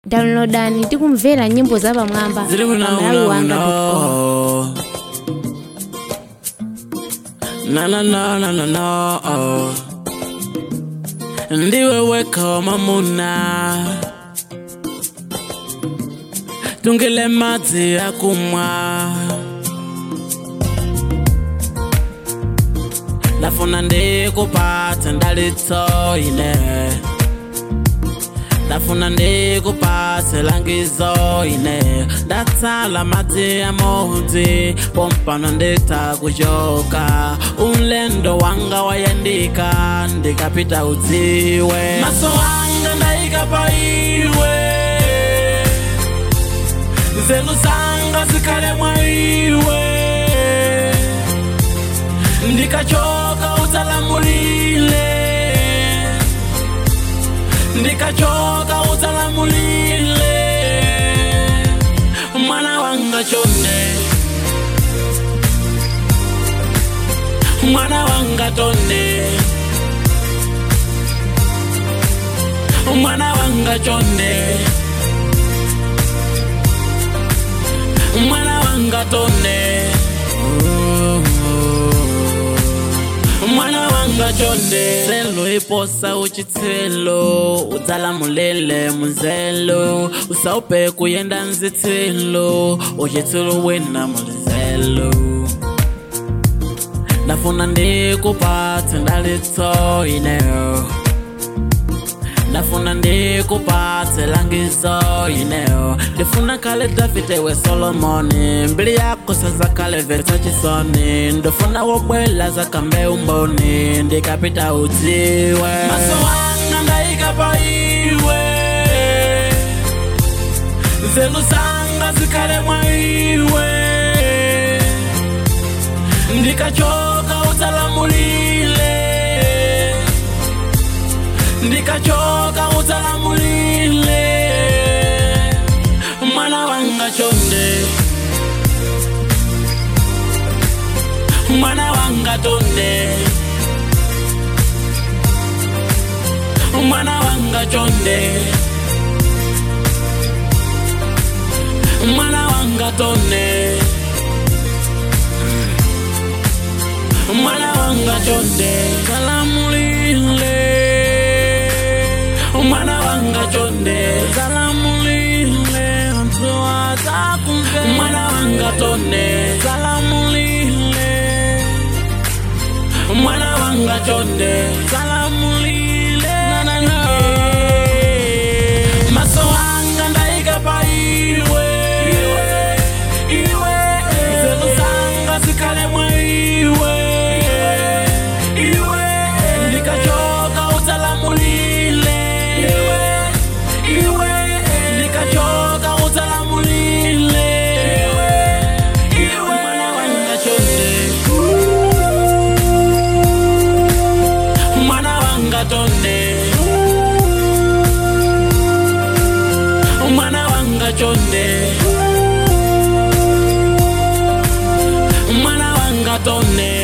downloadani ndi kumvera nyimbo zapamwamba ziri pamalawi wanga kunaunauno na na na na na na ndiwe weka wa mamuna tungile madzi ya kumwa ndafuna ndikupatse ndalitso ine ndafuna ndikupatse langizo ine ndatsala madzi ya modzi pompano nditakuchoka ulendo wanga wayandika ndikapita udziwe maso wanga ndayika pa iwe nzeru zanga zikhale mwa iwe ndikachoka udzalamulile ndikachoka udzalamulile mwana wanga chonde mwana wanga tonde mwana wanga chonde mwana wanga tonde mwana wanga chonde selo iposa uchitselo udzalamulile munzelo usaupe kuyenda nzitsilo uchitsilo wina mulizelo ndafuna ndikupatse ndalitso ineyo ndafuna ndikupatse langizo ineyo ndifuna kale davide we solomoni mbili yako sazakale vetsa chisoni ndifuna wobwela zakambe umboni ndikapita udziwe maso wanga ndayika pa iwe nzeru zanga zikhale mwa iwe ndikachoka udzalamulile ndikachoka udzalamulile mwana wanga chonde mwana wanga tonde mwana wanga chonde mwana wanga tonde mwana wanga chonde zalamulile mwana wanga chonde zalamulile mtuwa zakumve mwana wanga tonde zalamulile mwana wanga chonde zalamulile maso wanga ndayika pa iwe iwe zenu zanga zikhale mwa iwe iwe ndikachoka udzalamulile iwe iwe ndikachoka udzalamulile iwe iwe mwana wanga chonde mwana wanga tonde mwana wanga chonde mwana wanga tonde